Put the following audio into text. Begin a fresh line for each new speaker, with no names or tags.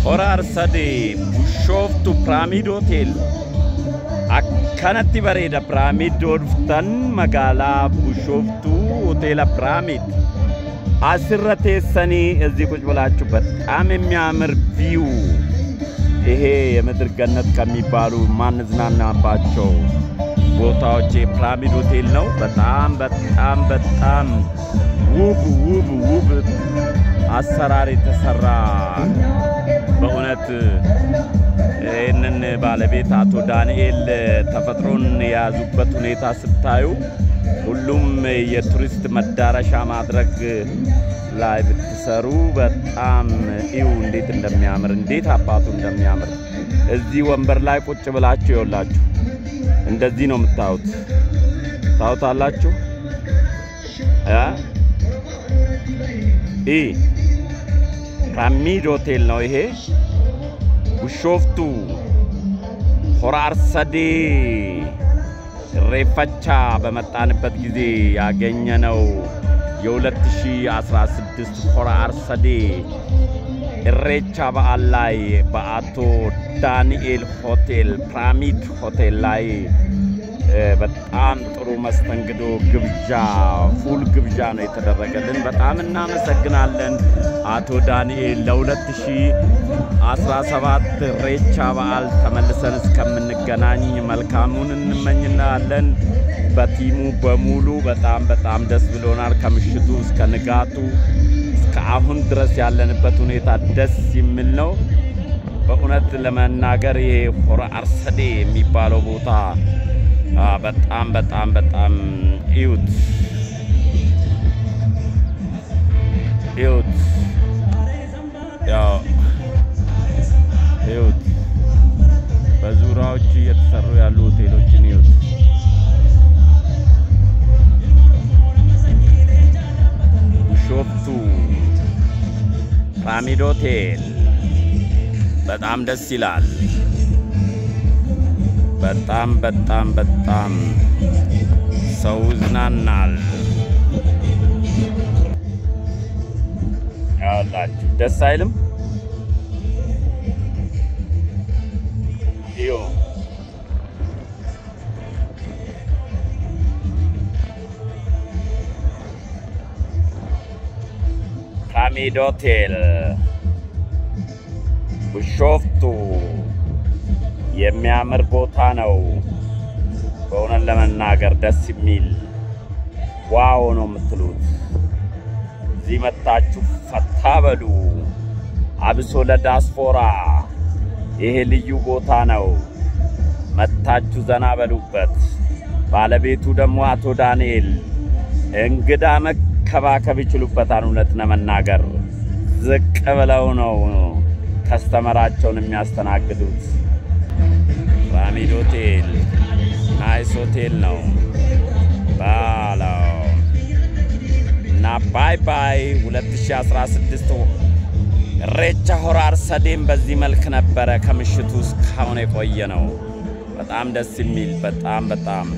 hora arsadee bushooftu piraamiid hotel akkanatti bareeda piraamiid dhuftan magaalaa bushooftuu hoteela piraamiid asirra teessanii እዚህ ቁጭ ብላችሁ በጣም የሚያምር ቪው ይሄ የምድር ገነት ከሚባሉ ማንዝናናባቸው ቦታዎች የፒራሚድ ሆቴል ነው። በጣም በጣም በጣም ውብ ውብ ውብ አሰራር የተሰራ በእውነት ይህንን ባለቤት አቶ ዳንኤል ተፈጥሮን የያዙበት ሁኔታ ስታዩ ሁሉም የቱሪስት መዳረሻ ማድረግ ላይ ብትሰሩ በጣም ይው እንዴት እንደሚያምር እንዴት አባቱ እንደሚያምር እዚህ ወንበር ላይ ቁጭ ብላችሁ ይኸውላችሁ እንደዚህ ነው የምታዩት። ታዩታላችሁ እ ኢ ፒራሚድ ሆቴል ነው ይሄ ቢሾፍቱ ሆራ አርሰዴ ሬፈቻ በመጣንበት ጊዜ ያገኘነው የ2016 ሆራ አርሰዴ ኢሬቻ በዓል ላይ በአቶ ዳንኤል ሆቴል ፒራሚድ ሆቴል ላይ በጣም ጥሩ መስተንግዶ ግብዣ ፉል ግብዣ ነው የተደረገልን። በጣም እናመሰግናለን አቶ ዳንኤል። ለ2017 ኢሬቻ በዓል ተመልሰን እስከምንገናኝ መልካሙን እንመኝናለን። በቲሙ በሙሉ በጣም በጣም ደስ ብሎናል። ከምሽቱ እስከ ንጋቱ እስከ አሁን ድረስ ያለንበት ሁኔታ ደስ የሚል ነው። በእውነት ለመናገር ይሄ ሆራ አርሰዴ የሚባለው ቦታ በጣም በጣም በጣም እዩት እዩት ያው እዩት በዙሪያዎች እየተሰሩ ያሉ ሆቴሎችን እዩት። ቢሾፍቱ ፒራሚድ ሆቴል በጣም ደስ ይላል። በጣም በጣም በጣም ሰው ይዝናናል። ያላችሁ ደስ አይልም? እዩ ፒራሚድ ሆቴል ቢሾፍቱ የሚያምር ቦታ ነው። በእውነት ለመናገር ደስ የሚል ዋው ነው የምትሉት። እዚህ መታችሁ ፈታ በሉ። አብሶ ለዳስፖራ ይሄ ልዩ ቦታ ነው። መታችሁ ዘና በሉበት። ባለቤቱ ደግሞ አቶ ዳንኤል እንግዳ መከባከብ ይችሉበታል። እውነት ለመናገር ዝቅ ብለው ነው ከስተመራቸውን የሚያስተናግዱት። ፒራሚድ ሆቴል ናይስ ሆቴል ነው ባለው እና ባይ ባይ 2016 ኢሬቻ ሆራ አርሰዴም በዚህ መልክ ነበረ ከምሽቱ እስካሁን የቆየ ነው። በጣም ደስ የሚል በጣም በጣም